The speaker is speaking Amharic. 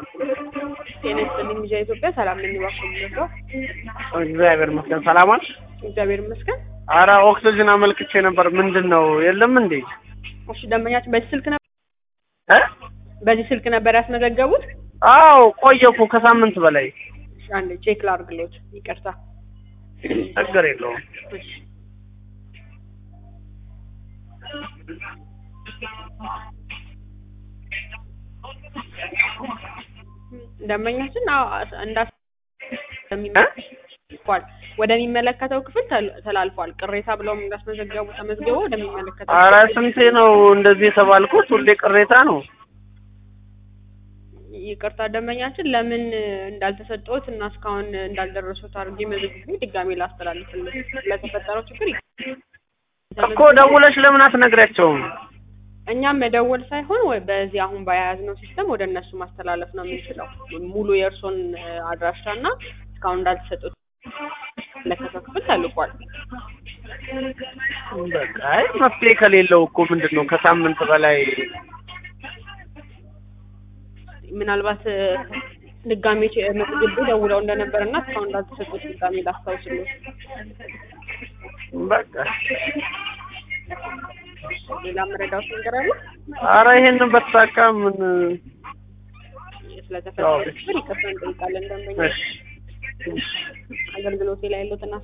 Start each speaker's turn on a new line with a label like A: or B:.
A: ጤና ይስጥልኝ ሚዲያ ኢትዮጵያ ሰላም ነኝ። እባክዎ ምነው?
B: እግዚአብሔር ይመስገን ሰላም አልሽ?
A: እግዚአብሔር ይመስገን።
B: አረ ኦክሲጅን አመልክቼ ነበር። ምንድን ነው የለም እንዴ?
A: እሺ ደንበኛችን በዚህ ስልክ ነበር
B: እ
A: በዚህ ስልክ ነበር ያስመዘገቡት?
B: አዎ ቆየ እኮ ከሳምንት በላይ።
A: እሺ አንዴ ቼክ ላድርግልዎት። ይቅርታ።
B: ችግር የለውም።
A: እሺ ደንበኛችን አዎ እንዳስ እንደሚመለከተው ወደሚመለከተው ክፍል ተል- ተላልፏል። ቅሬታ ብለውም እንዳስመዘገቡ ተመዝግበው ወደሚመለከተው
B: አረ
A: ክፍል
B: ስንቴ ነው እንደዚህ የተባልኩት? ሁሌ ቅሬታ ነው።
A: ይቅርታ ደንበኛችን ለምን እንዳልተሰጠዎት እና እስካሁን እንዳልደረሱት አድርጌ መዝግቤ ድጋሜ ላስተላልፍልዎት ስለተፈጠረው ችግር ይቅርታ።
B: እኮ ደውለሽ ለምን አትነግሪያቸውም?
A: እኛም መደወል ሳይሆን ወይ በዚህ አሁን በያዝነው ሲስተም ወደ እነሱ ማስተላለፍ ነው የምንችለው። ሙሉ የእርሶን አድራሻ እና እስካሁን እንዳልተሰጡት ለከሰው ክፍል ተልኳል።
B: በቃ አይ መፍትሄ ከሌለው እኮ ምንድን ነው ከሳምንት በላይ
A: ምናልባት ድጋሜ ቼ- መዝግቤ ደውለው እንደነበር እና እስካሁን እንዳልተሰጡት ድጋሜ ላስታውስልዎት።
B: በቃ
A: ሌላ መረዳት ነገር አለ?
B: አረ ይሄንን በተሳካ ምን
A: ስለተፈጠረው ችግር ይቅርታ እንጠይቃለን። ደንበኛ
B: እሺ
A: አገልግሎቴ ላይ ያሉትን